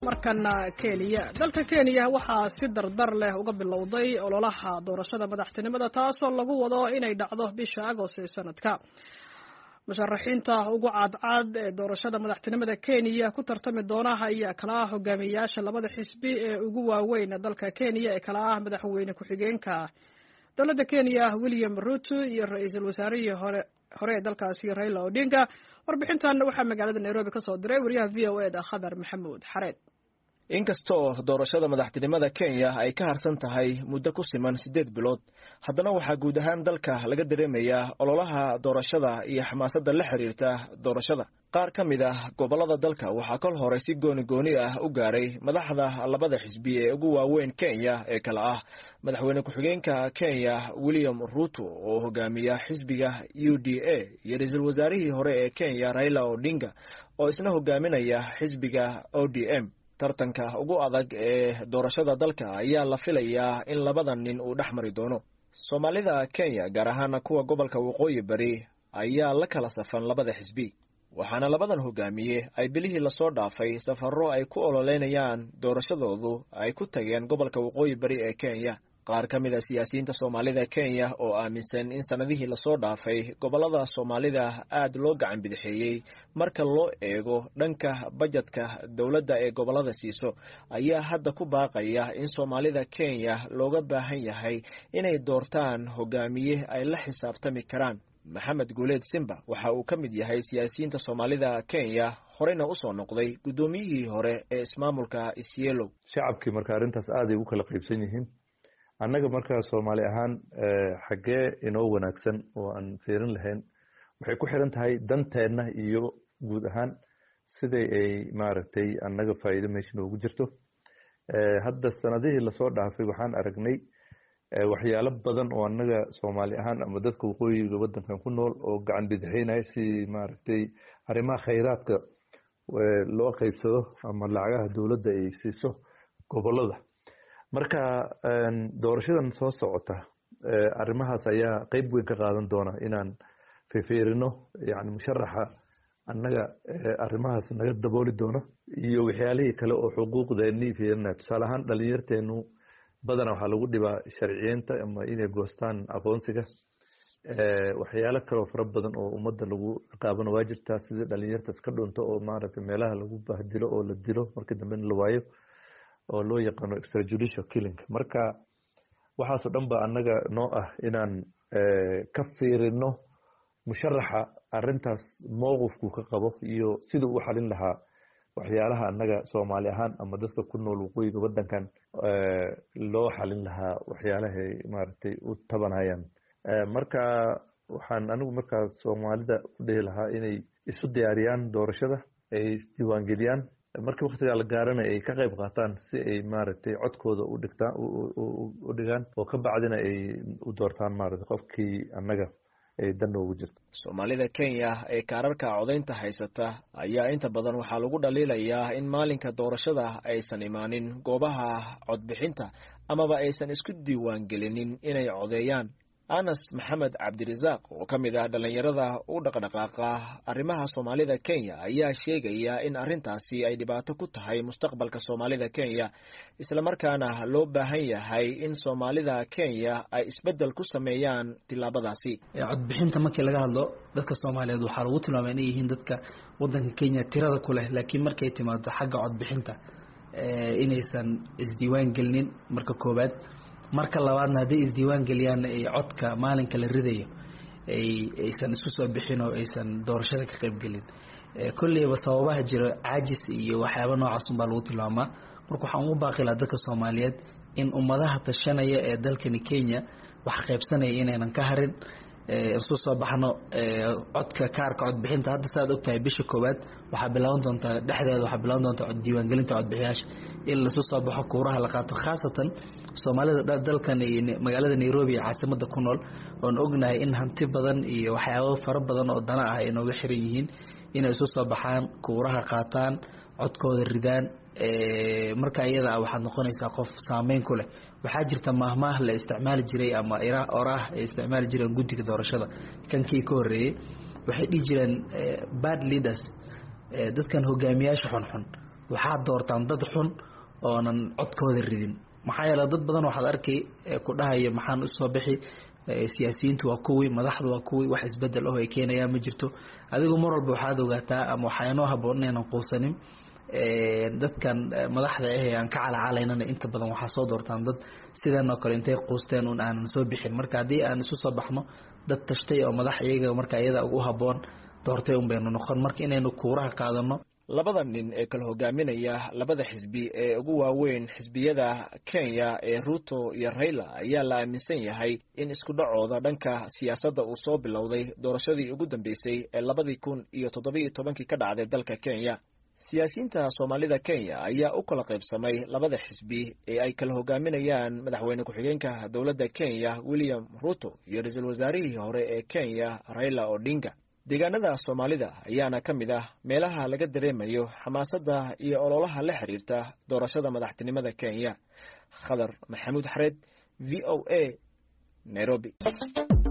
markana kenya dalka kenya waxaa si dardar leh uga bilowday ololaha doorashada madaxtinimada taasoo lagu wado inay dhacdo bisha agost ee sanadka musharaxiinta ugu cadcad ee doorashada madaxtinimada kenya ku tartami doona ayaa kala ah hogaamiyeyaasha labada xisbi ee ugu waaweyn dalka kenya ee kala ah madaxweyne ku-xigeenka dowladda kenya william ruto iyo ra-iisul wasaarihii hore hore ee dalkaasi raila odinga warbixintan waxaa magaalada nairobi kasoo diray wariyaha v o eda khadar maxamuud xareed inkastoo doorashada madaxtinimada kenya ay ka harsan tahay muddo ku siman siddeed bilood haddana waxaa guud ahaan dalka laga dareemayaa ololaha doorashada iyo xamaasadda la xiriirta doorashada qaar ka mid ah gobollada dalka waxaa kol hore si gooni gooni ah u gaaray madaxda labada xisbi ee ugu waaweyn kenya ee kale ah madaxweyne ku-xigeenka kenya william ruto oo hogaamiya xisbiga u d a iyo ra-iisul wasaarihii hore ee kenya raila odinga oo isna hogaaminaya xisbiga o d m tartanka ugu adag ee doorashada dalka ayaa la filayaa in labadan nin uu dhex mari doono soomaalida kenya gaar ahaana kuwa gobolka waqooyi bari ayaa la kala safan labada xisbi waxaana labadan hogaamiye ay bilihii lasoo dhaafay safarro ay ku ololeynayaan doorashadoodu ay ku tageen gobolka waqooyi bari ee kenya qaar ka mid a siyaasiyiinta soomaalida kenya oo aaminsan in sannadihii lasoo dhaafay gobollada soomaalida aad loo gacan bidixeeyey marka loo eego dhanka bajetka dowladda ee gobollada siiso ayaa hadda ku baaqaya in soomaalida kenya looga baahan yahay inay doortaan hogaamiye ay la xisaabtami karaan maxamed guuleed simba waxa uu ka mid yahay siyaasiyiinta soomaalida kenya horeyna usoo noqday guddoomiyihii hore ee ismaamulka isyeelow shacabkii marka arrintaas aaday ugu kala qaybsan yihiin annaga markaa soomaali ahaan xaggee inoo wanaagsan oo aan fiirin lahayn waxay ku xiran tahay danteenna iyo guud ahaan siday ay maaragtay annaga faa'iido meesha noogu jirto hadda sanadihii lasoo dhaafay waxaan aragnay waxyaalo badan oo annaga soomaali ahaan ama dadka waqooyiga waddankan ku nool oo gacan bidixeynaya si maaragtay arrimaha khayraadka loo qaybsado ama lacagaha dowladda ay siiso gobollada marka doorashadan soo socota arrimahaas ayaa qeyb weyn ka qaadan doona inaan fifiirino yani musharaxa annaga arrimahaas naga dabooli doona iyo waxyaalihii kale oo xuquuqdeennii fiirinaya tusaale ahaan dhalinyarteenu badana waxaa lagu dhibaa sharciyeynta ama inay goostaan aqoonsiga waxyaalo kaleo fara badan oo ummadda lagu ciqaabana waa jirtaa sidii dhalinyartaas ka dhunto oo maaragtay meelaha lagu bahdilo oo la dilo markii dambena la waayo oo loo yaqaano extrajudicial killing marka waxaasoo dhan ba annaga noo ah inaan ka fiirino musharaxa arintaas mowqifku ka qabo iyo sida u xalin lahaa waxyaalaha annaga soomaali ahaan ama dadka ku nool waqooyiga waddankan loo xalin lahaa waxyaalahay maaragtay u tabanayaan marka waxaan anigu markaa soomaalida ku dhihi lahaa inay isu diyaariyaan doorashada ay isdiiwaangeliyaan markii waktigaa la gaarana ay ka qayb qaataan si ay maaragtay codkooda u dhigtaan u dhigaan oo ka bacdina ay u doortaan maaragtay qofkii annaga ay dan noogu jirto soomaalida kenya ee kaararka codaynta haysata ayaa inta badan waxaa lagu dhaliilayaa in maalinka doorashada aysan imaanin goobaha codbixinta amaba aysan isku diiwaan gelinin inay codeeyaan anas maxamed cabdirasaaq oo ka mid ah dhallinyarada u dhaqdhaqaaqa arrimaha soomaalida kenya ayaa sheegaya in arrintaasi ay dhibaato ku tahay mustaqbalka soomaalida kenya islamarkaana loo baahan yahay in soomaalida kenya ay isbeddel ku sameeyaan tillaabadaasi codbixinta markii laga hadlo dadka soomaaliyeed waxaa lagu tilmaamay inay yihiin dadka waddanka kenya tirada ku leh laakiin markay timaado xagga codbixinta inaysan isdiiwaan gelinin marka koowaad marka labaadna hadday isdiiwaan geliyaan ay codka maalinka la ridayo aysan isku soo bixin oo aysan doorashada ka qaybgelin kolleyba sababaha jiro caajis iyo waxyaaba noocaasun baa lagu tilmaamaa marka waxaan ugu baaqilaa dadka soomaaliyeed in ummadaha tashanaya ee dalkani kenya wax qaybsanaya inaynan ka harin isu soo baxno codka kaarka codbixinta hadda saaad ogtahay bisha koowaad waxaa bilaaban doontaa dhexdeeda waxaa bilaaban doontaa diiwaangelinta codbixiyaasha in lasu soo baxo kuuraha la qaato khaasatan soomaalida dalkan magaalada nairobi ee caasimada ku nool oon ognahay in hanti badan iyo waxyaabo fara badan oo dana ah ay nooga xiran yihiin inay isu soo baxaan kuuraha qaataan codkooda ridaan marka iyada ah waxaad noqonaysaa qof saameyn ku leh waxaa jirta maahmaah la isticmaali jiray ama oraah ay isticmaali jireen guddiga doorashada kankii ka horeeyey waxay dhihi jireen bad leaders dadkan hogaamiyaasha xunxun waxaad doortaan dad xun oonan codkooda ridin maxaa yeele dad badan waxaad arkay ku dhahaya maxaan usoo bixi siyaasiyiintu waa kuwii madaxdu waa kuwii wax isbedel oh ay keenayaan ma jirto adigu mar walba waxaad ogaataa ama waxaa inoo haboon inaynan quusanin dadkan madaxda ah aan ka calacalaynana inta badan waxaa soo doortaan dad sidanoo kale intay quusteen un aanan soo bixin marka haddii aan isu soo baxno dad tashtay oo madax iyaga marka iyada ugu haboon doortay un baynu noqon marka inaynu kuuraha qaadano labada nin ee kala hogaaminaya labada xisbi ee ugu waaweyn xisbiyada kenya ee ruto iyo raila ayaa la aaminsan yahay in isku dhacooda dhanka siyaasadda uu soo bilowday doorashadii ugu dambeysay ee labadii kun iyo toddobiiyo tobankii ka dhacday dalka kenya siyaasiyiinta soomaalida kenya ayaa u kala qaybsamay labada xisbi ee ay kala hogaaminayaan madaxweyne ku-xigeenka dowladda kenya william ruto iyo ra-iisul wasaarihii hore ee kenya raila odinga deegaanada soomaalida ayaana ka mid ah meelaha laga dareemayo xamaasadda iyo ololaha la xiriirta doorashada madaxtinimada kenya khadar maxamuud xareed v o a nairobi